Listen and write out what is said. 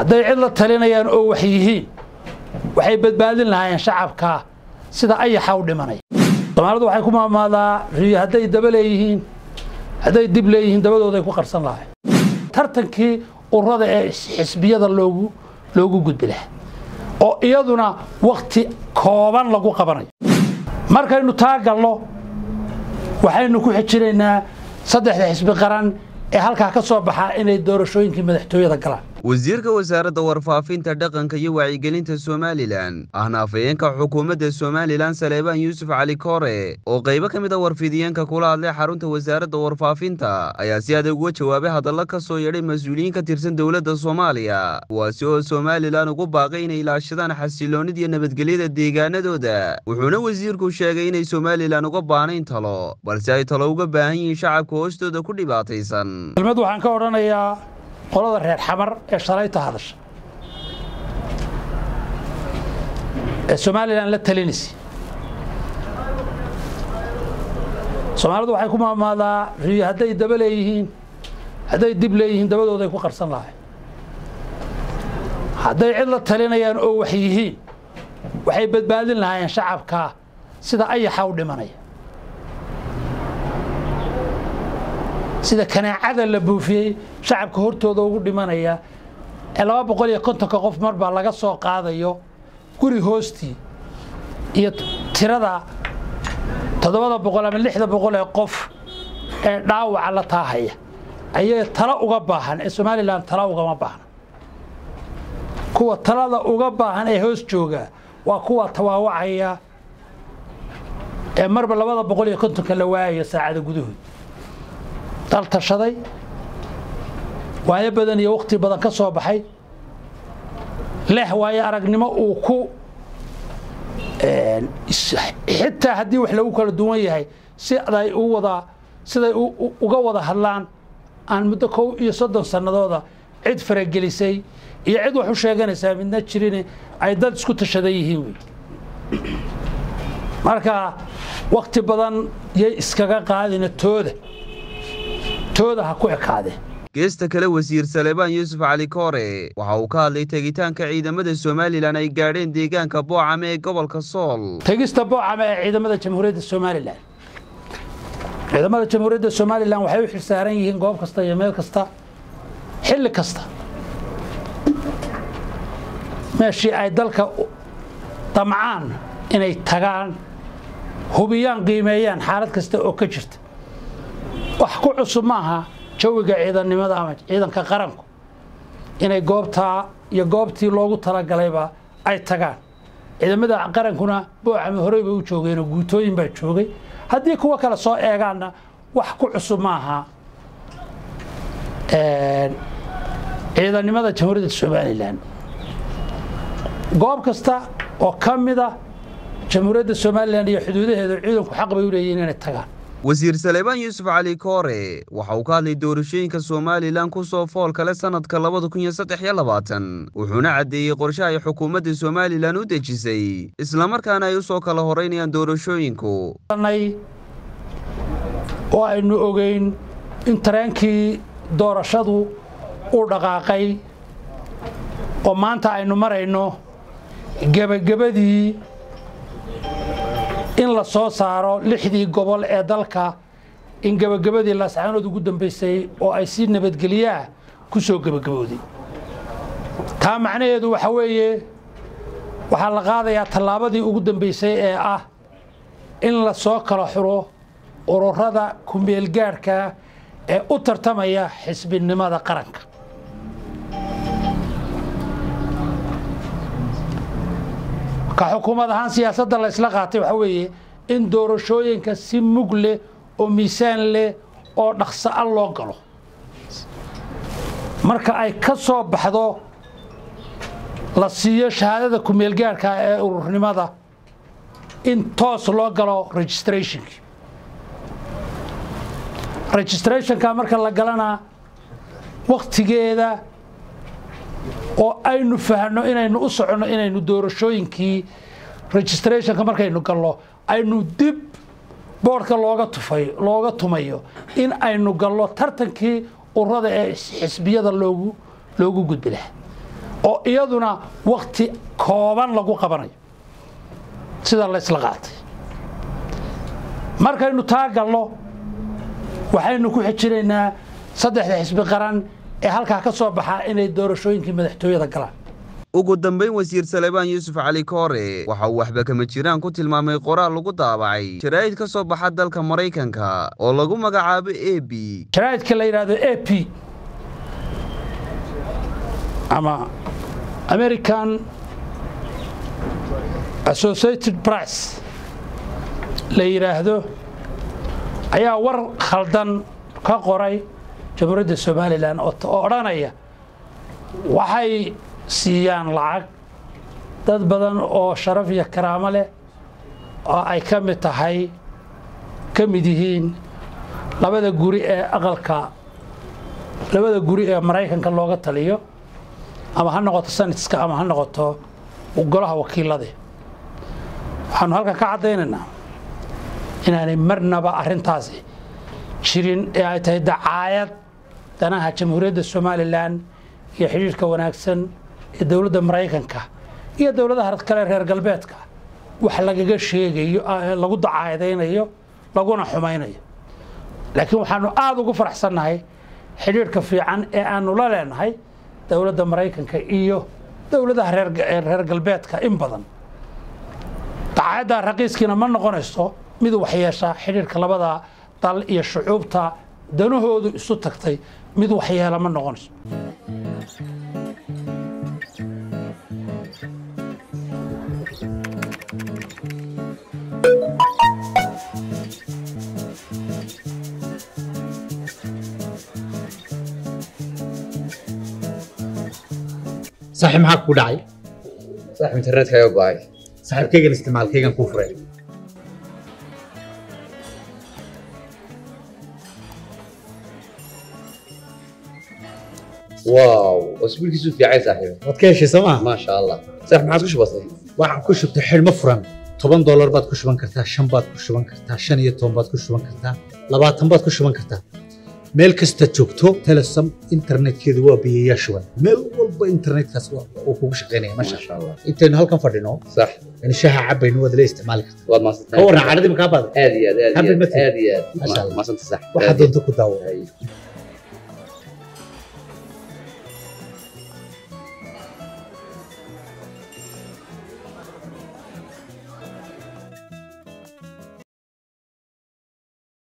hadday cid la talinayaan oo wax yihiin waxay badbaadin lahaayeen shacabka sida ayaxa u dhimanaya soomaalidu waxay ku maamaadaa riyo hadday daba leeyihiin hadday dib leeyihiin dabadooday ku qarsan lahayn tartankii urada ee xisbiyada loogu loogu gudbi lahaa oo iyaduna wakti kooban lagu qabanayo markaynu taa galno waxaynu ku xijinaynaa saddexda xisbi qaran ee halkaa ka soo baxaa inay doorashooyinkii madaxtooyada galaan wasiirka wasaaradda warfaafinta dhaqanka iyo wacyigelinta somalilan ahna afhayeenka xukuumadda somalilan saleebaan yuusuf cali koore oo qaybo ka mid a warfidiyeenka kula hadlay xarunta wasaaradda warfaafinta ayaa si adag uga jawaabay hadalla ka soo yeedhay mas-uuliyiin ka tirsan dowladda soomaaliya kuwaasi oo somalilan ugu baaqay inay ilaashadaan xasiloonid iyo nabadgelyada deegaanadooda wuxuuna wasiirku sheegay inay somalilan uga baahnayn talo balse ay talo uga baahan yihiin shacabka hoostooda ku dhibaataysan kelmad waxaan ka odhanayaa qolada reer xamar ee shalayta hadasha ee somalilan la talinaysa soomaalidu waxay ku maamaadaa riyo hadday daba leeyihiin hadday dib leeyihiin dabadooday ku qarsan lahayn hadday cid la talinayaan oo wax yihiin waxay badbaadin lahaayeen shacabka sida ayaxa u dhimanaya sida kanaacada la buufiyey shacabka hortooda ugu dhimanaya ee laba boqol iyo kontonka qof mar baa laga soo qaadayo guri hoostii iyo tirada toddobada boqol ama lixda boqol ee qof ee dhaawaca la taahaya ayay talo uga baahan ee somalilan talo ugama baahna kuwa talada uga baahan ee hoos jooga waa kuwa tawaawacaya ee marba labada boqol iyo kontonka la waayayo saacada gudahood dal tashaday waayo badan iyo wakhti badan ka soo baxay leh waayo aragnimo uu ku xitaa haddii wax lagu kala duwan yahay siday u wada siday uga wada hadlaan aan muddo kow iyo soddon sannadooda cid faragelisay iyo cid wax u sheeganaysaa midna jirin ay dad isku tashadan yihiin wey marka wakhti badan yay iskaga qaadina tooda tooda ha ku ekaadeen geesta kale wasiir saleebaan yuusuf cali koore waxa uu ka hadlay tegitaanka ciidamada somalilan ay gaadheen deegaanka boocame ee gobolka sool tegista boocame ee ciidamada jamhuuriyadda somalilan ciidamada jamhuuriyadda somalilan waxay u xilsaaran yihiin goob kasta iyo meel kasta xilli kasta meeshii ay dalka damcaan inay tagaan hubiyaan qiimeeyaan xaalad kasta oo ka jirta wax ku cusub maaha jawiga ciidannimada ama ciidanka qaranku inay goobtaa iyo goobtii loogu talagalayba ay tagaan ciidamada qarankuna boocame horey bay u joogeenoo guutooyin baa joogay haddii kuwo kale soo eegaanna wax ku cusub maaha ciidannimada jamhuuriyadda somalilan goob kasta oo ka mida jamhuuriyadda somalilan iyo xuduudaheeda ciidanku xaq bay u leeyihiin inay tagaan wasiir saleebaan yuusuf cali koore waxa uu ka hadlay doorashooyinka somalilan ku soo fool kale sannadka labada kun iyo saddex iyo labaatan wuxuuna caddeeyey qorshe ay xukuumadda somalilan u dejisay islamarkaana ay u soo kala horeynayaan doorashooyinku oo aynu ogeyn in tareenkii doorashadu uu dhaqaaqay oo maanta aynu marayno gebagabadii in la soo saaro lixdii gobol ee dalka in gebagabadii laascaanood ugu dambaysay oo ay si nabadgelyaah ku soo gebagabowday taa macnaheedu waxa weeye waxaa la qaadayaa tallaabadii ugu dambaysay ee ah in la soo kala xuro ururada kumeelgaadhka ee u tartamaya xisbinimada qaranka ka xukuumad ahaan siyaasadda la ysla qaatay waxaa weeye in doorashooyinka si mug leh oo miisaan leh oo dhaqso a loo galo marka ay ka soo baxdo la siiyo shahaadada kumeelgaarhka ee ururnimada in toos loo galo registrationki registrationka marka la galana wakhtigeeda oo aynu fahno inaynu u soconno inaynu doorashooyinkii registrationka markaynu gallo aynu dib boodhka looga tufay looga tumayo in aynu gallo tartankii urada ee xisbiyada loogu loogu gudbi lahaa oo iyaduna wakti kooban lagu qabanayo sida laysla qaatay markaynu taa galno waxaynu ku xijinaynaa saddexda xisbi qaran ee halkaa ka soo baxaa inay doorashooyinkii madaxtooyada galaan ugu dambayn wasiir salebaan yuusuf cali koore waxa uu waxba kama jiraan ku tilmaamay qoraal lagu daabacay jaraa'id ka soo baxa dalka maraykanka oo lagu magacaabo a b jaraa'idka la yidhaahdo a p ama american associated press la yidhaahdo ayaa war khaldan ka qoray jamhuuriyadda somalilan oo odhanaya waxay siiyaan lacag dad badan oo sharaf iyo karaamo leh oo ay ka mid tahay ka mid yihiin labada guri ee aqalka labada guri ee maraykanka looga taliyo ama ha noqoto sanadska ama ha noqoto golaha wakiilada waxaanu halkan ka caddaynaynaa inaanay marnaba arrintaasi jirin ee ay tahay dacaayad danaha jamhuuriyadda somalilan iyo xidhiirhka wanaagsan ee dowladda maraykanka iyo dowladaha kale reer galbeedka wax lagaga sheegayo lagu dacaadaynayo laguna xumaynayo laakiin waxaanu aada ugu faraxsannahay xidhiirhka fiican ee aanu la leenahay dowladda maraykanka iyo dowladaha reer galbeedka in badan dacaayadda raqiiskiina ma noqonayso mid waxyeesha xidhiirhka labada dal iyo shucuubta danahoodu isu tagtay mid waxyeela ma noqonayso saaxiib maxaa kugu dhacay saaxiib internetkaaga go'ay saaxiibkaygan isticmaalkaygan kuu furay waaw wasbiilkiisu fiicay saaxiib waad ka heshay soo maa maasha allah saaxiib maxaad ku shubatay waxaan ku shubtay xidhmo furan toban doolar baad ku shuban kartaa shan baad ku shuban kartaa shan iyo toban baad ku shuban kartaa labaatan baad ku shuban kartaa meel kasta joogto telesom internetkeedu waa biyayaa shuban meel walba internetkaas uu kugu shaqaynaya masha maasha allah intaynu halkan fadhino sax in shaha cabaynu waad la isticmaali kartaa waad maasantay ka warran cadhadii makaa baada aad iyo aad aad Happy iyo aad birthday. aad iyo Masha aad Allah. maasanta sax waxaad doonto ku daawo Ay.